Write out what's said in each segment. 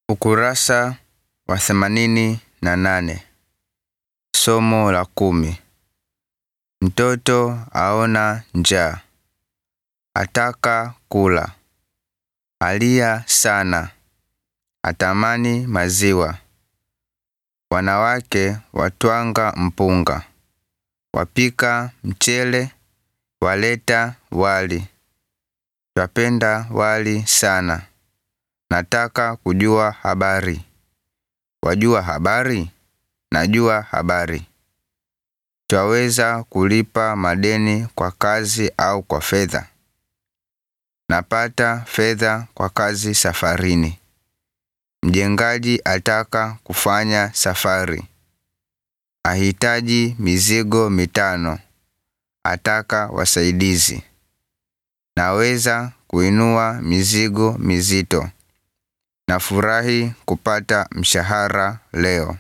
Ukurasa wa themanini na nane. Somo la kumi. Mtoto aona njaa. Ataka kula. Alia sana. Atamani maziwa. Wanawake watwanga mpunga. Wapika mchele. Waleta wali. Twapenda wali sana. Nataka kujua habari. Wajua habari? Najua habari. Twaweza kulipa madeni kwa kazi au kwa fedha. Napata fedha kwa kazi safarini. Mjengaji ataka kufanya safari. Ahitaji mizigo mitano. Ataka wasaidizi. Naweza kuinua mizigo mizito. Nafurahi kupata mshahara leo.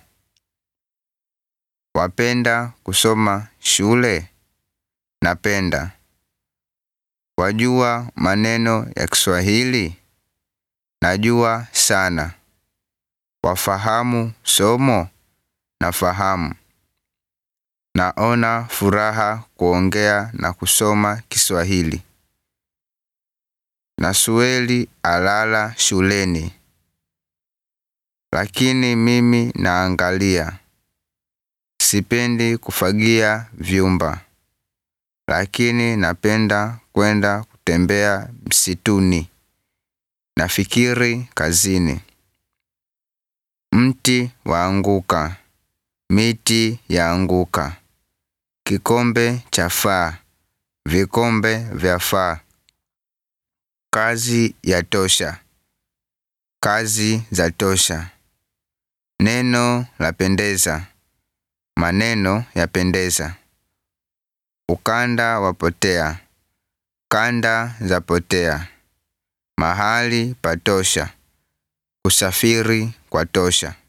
Wapenda kusoma shule? Napenda. Wajua maneno ya kiswahili? Najua sana. Wafahamu somo? Nafahamu. Naona furaha kuongea na kusoma kiswahili. Nasweli alala shuleni. Lakini mimi naangalia. Sipendi kufagia vyumba. Lakini napenda kwenda kutembea msituni. Nafikiri kazini. Mti waanguka. Miti yaanguka. Kikombe chafaa. Vikombe vyafaa. Kazi yatosha. Kazi zatosha. Neno lapendeza. Maneno yapendeza. Ukanda wapotea. Kanda zapotea. Mahali patosha. Usafiri kwatosha.